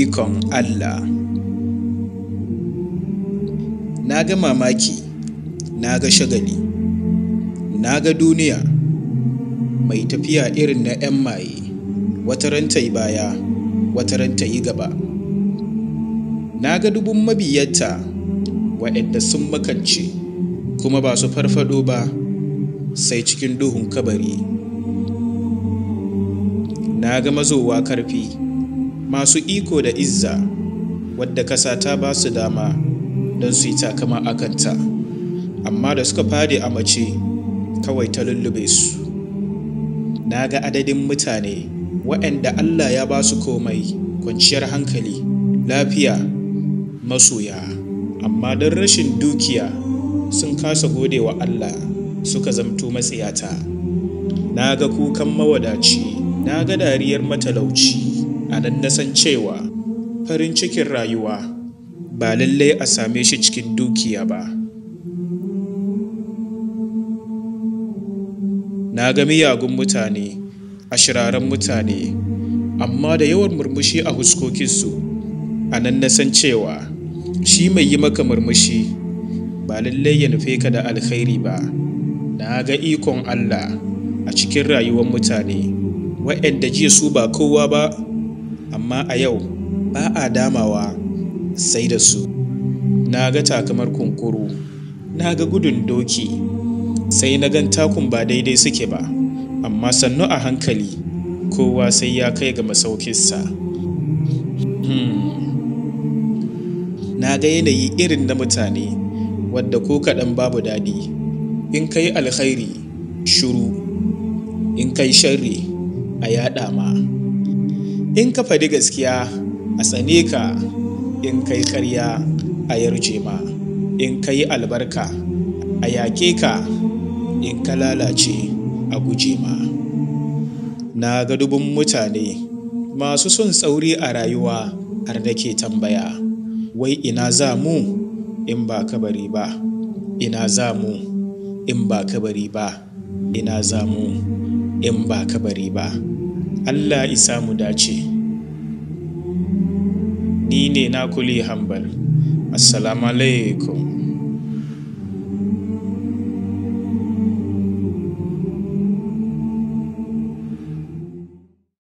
ikon Allah na ga mamaki na ga shagali na ga duniya mai tafiya irin na 'yan maye wata ranta yi baya wata ranta yi gaba na ga dubun mabiyarta waɗanda sun makance kuma ba su farfado ba sai cikin duhun kabari na ga mazowa karfi masu iko da izza wadda kasa ta ba su dama don su yi takama a kanta amma da suka fadi a mace kawai ta lullube su na ga adadin mutane waɗanda allah ya ba su komai kwanciyar hankali lafiya masoya amma don rashin dukiya sun kasa gode wa allah suka zamto matsiyata na ga kukan mawadaci na ga dariyar matalauci a nan na san cewa farin cikin rayuwa ba lallai a same shi cikin dukiya ba na ga miyagun mutane a shiraren mutane amma da yawan murmushi a huskokinsu a nan na san cewa shi mai yi maka murmushi ba lallai ya nufe ka da alkhairi ba na ga ikon allah a cikin rayuwar mutane waɗanda jiya su ba kowa ba amma a yau ba a damawa sai da su na ga takamar kunkuru na ga gudun doki sai na gan takun ba daidai suke ba amma sannu a hankali kowa sai ya kai ga masaukinsa hmm. na ga yanayi irin na mutane wadda ko kaɗan babu daɗi in kai alkhairi shuru in kai sharri a yaɗa ma in ka faɗi gaskiya a tsane ka in kai karya a yarje ma in kai albarka a yake ka in ka lalace a guje ma na ga dubun mutane masu son tsauri a rayuwa har da ke tambaya wai ina za mu in ba kabari ba ina za mu in ba kabari ba ina za mu in ba kabari ba Allah isa mu dace ni ne na kuli hambal assalamu alaikum